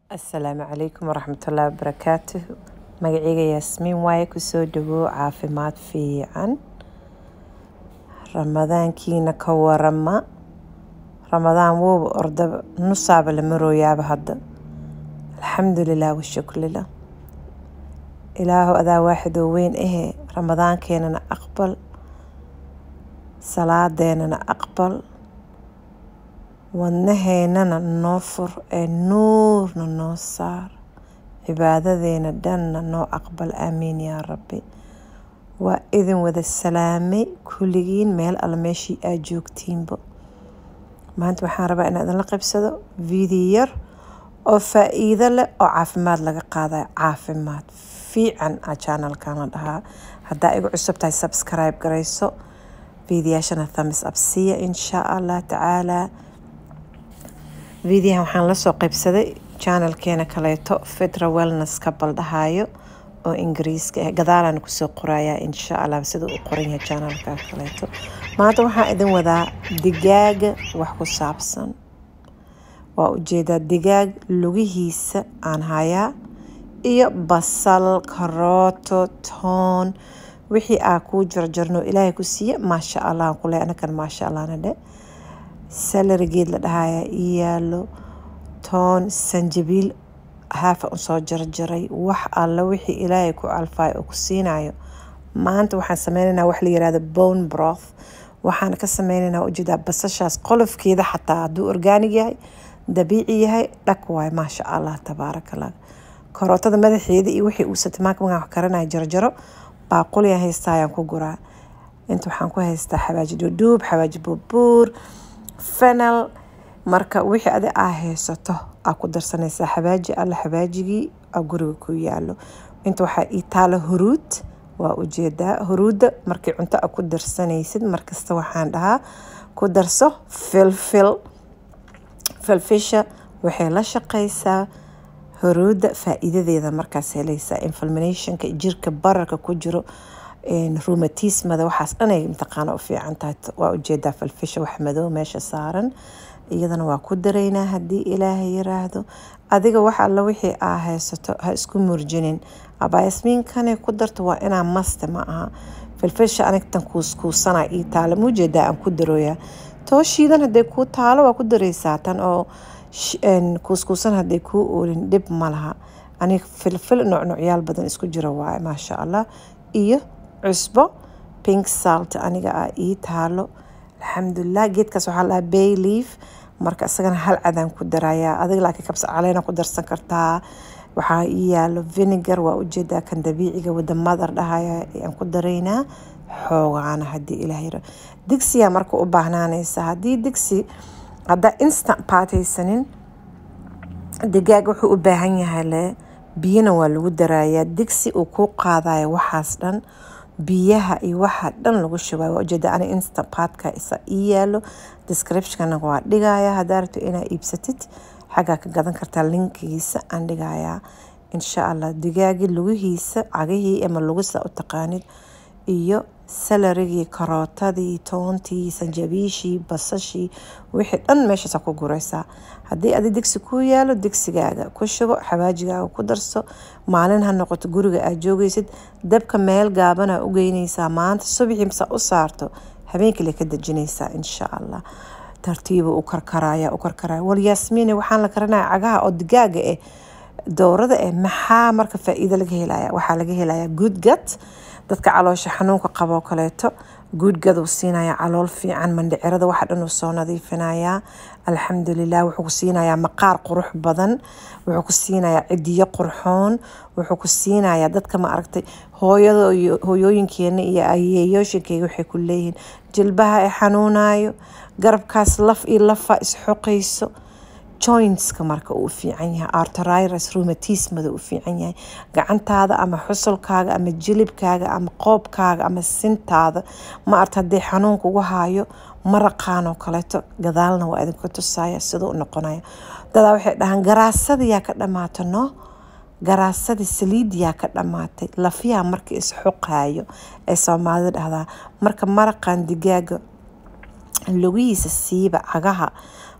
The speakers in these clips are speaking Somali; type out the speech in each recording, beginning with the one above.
asalaamu calaykum waraxmatullaahi wabarakaatuh magacayga yaasmiin waaye kusoo dhawow caafimaad fiican ramadaankiina ka warama ramadaan wowba ordaba nusaaba la marooyaaba hadda alxamdulilah washukrila ilaahu adaa waaxidoo weyn ahee ramadaankeenana aqbal salaadeenana aqbal wadnaheennana noo fur ee nuurna noo saar cibaadadeena dhanna noo aqbal aamiin yaa rabbi waa idin wada salaamay kulligiin meel alla meeshii aad joogtiinba maanta waxaan rabaa inaan idinla qabsado video yar oo faa-iido leh oo caafimaad laga qaadayo caafimaad fiican a channelkan la dhahaa haddaa igu cusub tahay subscribe garayso videoyaashana thumbs up siiya insha allah tacaalaa videohan waxaan lasoo qaybsaday channelkeena kaleeto fitra wellness ka baldhahayo oo ingiriiska ah gadaalaan kusoo qorayaa insha allah sida uu qoran yahay channelka kaleeto maanta waxaan idin wadaa digaaga wax ku saabsan waa ujeedaa digaag lugihiisa aan hayaa iyo basal karooto toon wixii aa kuu jarjarno ilaahay ku siiya maasha allah kule anakan maasha allahna dhe salarigeed la dhahayaa ii yaalo toon sanjabiil haafa usoo jarjaray wax alla wixii ilaahay ku calfaayo oo ku siinayo maanta waxaan sameynaynaa wax la yirahdo bone broth waxaan ka sameynaynaa ujeedaa basashaas qolofkeeda xataa hadduu orgaanig yahay dabiici yahay dhak waayo maasha allah tabaarakallah karootada madaxeeda iyo wixii uu satamaanka magaan wax karanaya jarjaro baaquliyaan haystaa ayaan ku guraa inta waxaan ku haystaa xawaaji dhuudhuub xawaaji buurbuur fenel marka wixii adi aa haysato aa ku darsanaysaa xawaaji alla xawaajigii aa guriga ku yaalo inta waxaa ii taalo huruud waa ujeedaa huruudda markii cunto a ku darsanaysid markasta waxaan dhahaa ku darso filfil filfisha waxay la shaqaysaa huruudda faa-iidadeeda markaas helaysaa inflaminationka jirka bararka ku jiro rumatismada waxaas dhanay mataqaana u fiican tahay waa ujeedaa falfisha wax madow meesha saaran iyadana waa ku daraynaa haddii ilaahay yiraahdo adiga wax alla wixii aa haysato ha isku murjinin abaayasmiinkane ku darto waa inaa maste ma aha filfisha anigtan kuuskuusana ii taala muujeedaa aan ku darooyaa tooshiidan hadday kuu taalo waa ku daraysaa tan oo kuuskuusan hadday kuu oolin dhib ma laha aniga filfil nucnucyaal badan isku jira waaye maasha allah iyo cusbo pink salt aniga ah ii taalo alxamdulilah geedkaas waxaa lahaa bay leaf marka isagana hal cadaan ku darayaa adiga laakiin kabsa caleena ku darsan kartaa waxaa ii yaalo vinegar waa ujeedaa kan dabiiciga wada madar dhahaya aan ku daraynaa xoogaana haddii ilaah yiro digsiyaa marka u baahnaanaysa haddii digsi haddaa instant paataysanin digaag wuxuu u baahan yahay le biyana waa lagu darayaa digsi uu kuu qaadayo waxaas dhan biyaha iyo waxa dhan lagu shubayo waa ujeeda ani instant paadka isa ii yaalo descriptionna waa dhigaya haddaa rabto inaa iibsatid xaggaa ka gadan kartaa linkigiisa aan dhigayaa insha allah digaagii lugihiisa cagihii ama lugisa u taqaanid iyo salarigii karootadii toontii sanjabiishii basashii wixii dhan meeshaasa ku guraysaa haddii adi digsi kuu yaalo digsigaaga ku shubo xawaajigaaga ku darso maalin ha noqoto guriga aad joogaysid dabka meel gaabana u geynaysaa maanta subaxii masa u saarto habeenkale ka dejinaysaa insha allah tartiibu u karkaraya u karkaraya wal yaasmiine waxaan la karanaya cagaha oo digaaga eh dowrada eh maxaa marka faa-iido laga helaya waxaa laga helaya good gut dadka caloosha xanuunka qaboo kaleeto guudgaduu siinaya calool fiican mandhicirada waxa dhan uu soo nadiifinayaa alxamdulilah wuxuu ku siinayaa maqaar qurux badan wuxuu ku siinayaa cidiyo qurxoon wuxuu ku siinayaa dadka ma aragtay hooyada hooyooyinkeena iyo ayeeyooshinkeyga waxay ku leeyihiin jilbaha ay xanuunayo garabkaas laf iyo lafa isxoqayso jointska marka uu fiican yahay arteriris rheumatismada uu fiican yahay gacantaada ama xusulkaaga ama jilibkaaga ama qoobkaaga ama sintaada ma arta haddii xanuun kugu haayo maraqaan oo kaleeto gadaalna waa idinka tusaya siduu noqonaya dadaa waxay dhahaan garaasadayaa ka dhamaata no garaasadii saliidiyaa ka dhamaatay lafiyaa marka isxuqaayo ee soomaalida dhahdaa marka maraqan digaaga lugihiisa siiba cagaha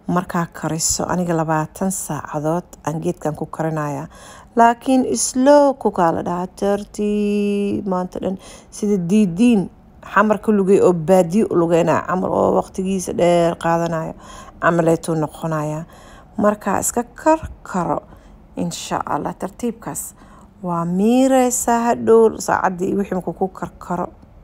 markaa kariso aniga labaatan saacadood aan geedkan ku karinaya laakiin slow kukaa la dhahaa tartiib maanta dhan sida diidiin xamarka lugay oo baadiyo u lugeynaya camal oo waqtigiisa dheer qaadanayo camaleetuu noqonaya markaa iska karkaro insha allah tartiibkaas waa miireysaa hadhow saacaddii wixii markuu ku karkaro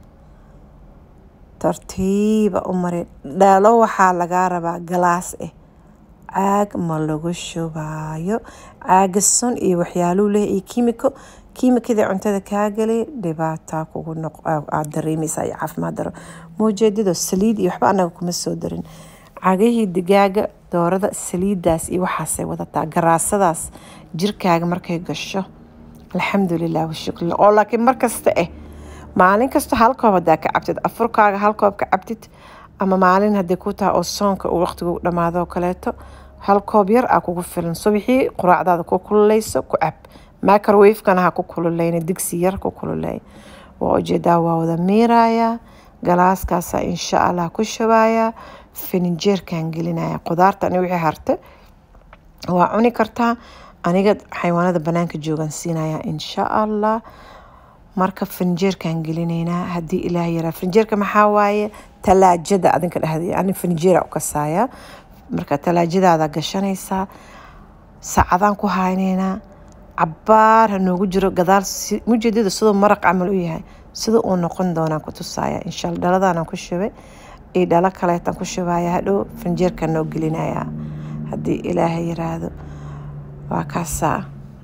tartiiba u mari dhalo waxaa lagaa rabaa galaas ah caag ma lagu shubaayo caaga sun iyo waxyaaluu leh iyo kiimiko kiimikadii cuntada kaa galay dhibaataa kugu noq aad dareemaysaa iyo caafimaad daro muujeedado saliid iyo waxba anaga kuma soo darin cagahii digaaga doorada saliidaas iyo waxaasay wadataa garaasadaas jirkaaga markay gasho alxamdulilah washukr oo laakiin markasta ah maalin kasta hal koob hadaa ka cabtid afurkaaga hal koob ka cabtid ama maalin haday ku tahay oo soonka uu waqtigu dhamaado oo kaleeto hal koob yar aa kugu filan subixii quraacdaada ku kululeyso ku cab microwavekana ha ku kululeyna digsi yar ku kululeey waa ujeedaa waa wada miirayaa galaaskaasa insha allah ku shubayaa fininjeerkan gelinaya qudaarta ani wixii harte waa cuni kartaa aniga xayawaanada banaanka joogan siinaya insha allah marka finjeerkan gelinaynaa haddii ilaah yaraa finjeerka maxaa waaye talaajada adinka dhehday ani finjeera u kasaaya marka talaajadaada gashanaysaa saacadaan ku haynaynaa cabaar ha noogu jiro gadaal mujeedada siduu maraq camal u yahay sida uu noqon doonaan ku tusaaya insha alla dhaladaanan ku shubay iyo dhalo kaleetan ku shubaya hadhow finjeerkan noo gelinayaa haddii ilaaha yiraahdo waa kaasaa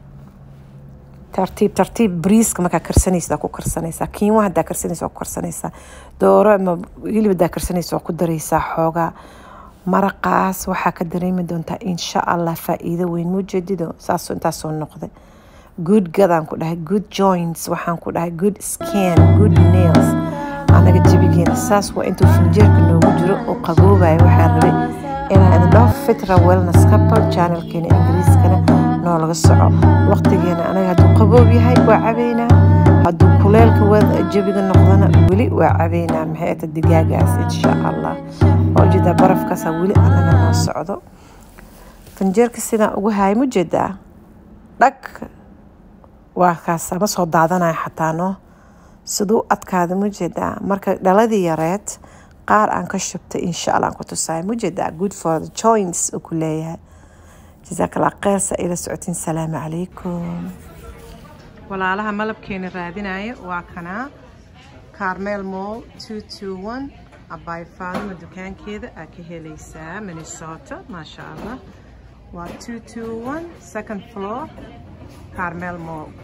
tartiib tartiib briiska markaa karsanaysa ku karsanaysaa kiinwa hadaa karsanaysa ku karsanaysaa dooro ama hilib hadaa karsanaysa waa ku daraysaa xoogaa maraqaas waxaa ka dareemi doontaa insha allah faa-iido weyn mujeedido saas intaasoo noqday good gadaan ku dhahay good joints waxaan ku dhahay good scan good nails anaga jabigeena saas waa intuu finjeerka noogu jiro oo qaboobaya waxaa rabay inaan idin dhaho fitra wellness couple channelkeena ingiriiskana noo laga soco waqtigeena anaga hadduu qaboob yahay waa cabeynaa hadduu kuleelka wad jabiga noqdana weli waa cabeynaa maxay ata digaagaas insha allah waa ujeedaa barafkaasa weli anaga noo socdo finjeerka sidaan ugu haaya mujeedaa dhag waa kaasa ma soo daadanaya xataa no siduu adkaada mujeedaa marka dhaladii yareed qaar aan ka shubtay insha allah aan ku tusaaya mujeedaa good for the joints uu ku leeyahay jazaak allah kheyr sa ila socotiin salaamu calaykum walaalaha malabkeena raadinaya waa kanaa carmel mall two two one abaay faadima dukaankeeda aa ka helaysaa minnesota maasha allah waa two two one second floor carmel mall